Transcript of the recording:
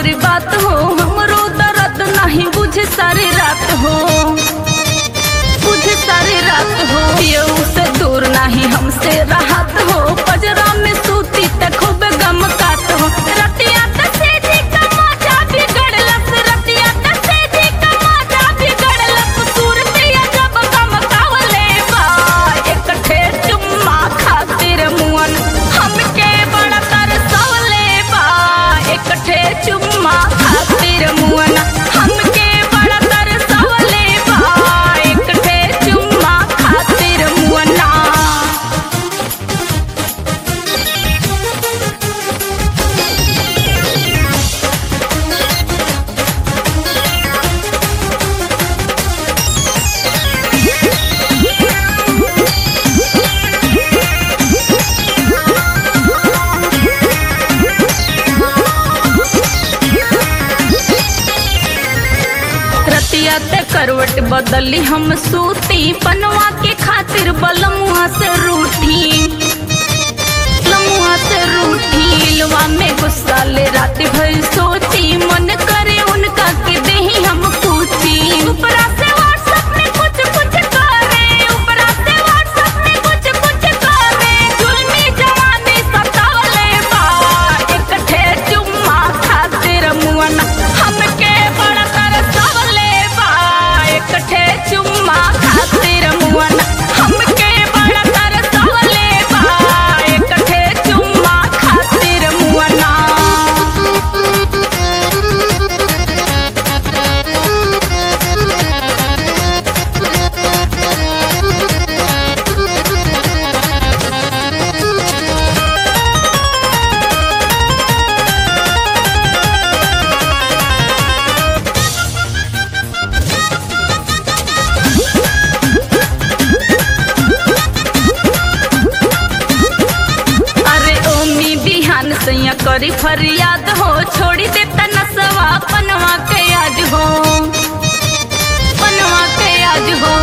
मोरी बात हो हमरो दर्द नहीं बुझे सारी रात हो बुझे सारी रात हो ये से दूर नहीं हमसे राहत हो पजरा में सूती त खूब गम काट हो रतिया त से जी का मजा बिगड़लस रतिया त से जी का मजा बिगड़लस सूरतिया जब गम कावले बा एकठे चुम्मा खातिर मुअन हमके बड़ा तरसवले बा एकठे चुम्मा खातिर मुअन हमके बड़ा तरसवले बा एकठे चुम्मा खातिर मुअना रतिया ते करवट बदली हम सूती पनवा के खातिर बलमुआ से रूठी लमुआ से रूठी लवा में गुस्सा ले रात भर सोची मन करे उनका के देही हम पूछी ऊपरा से व्हाट्सएप में कुछ कुछ करे ऊपरा से व्हाट्सएप में कुछ कुछ करे जुल्मी जवानी सतावले बा एकठे चुम्मा खातिर मुअन हमके बड़ा तरसवले बा एकठे चुम्मा खातिर मुअन हमके बड़ा तरसवले बा एकठे चुम्मा खातिर मुअना अरे ओमी बिहान सैया करी फरियाद हो छोड़ी दे नसवा पनवा के याद हो पनवा के याद हो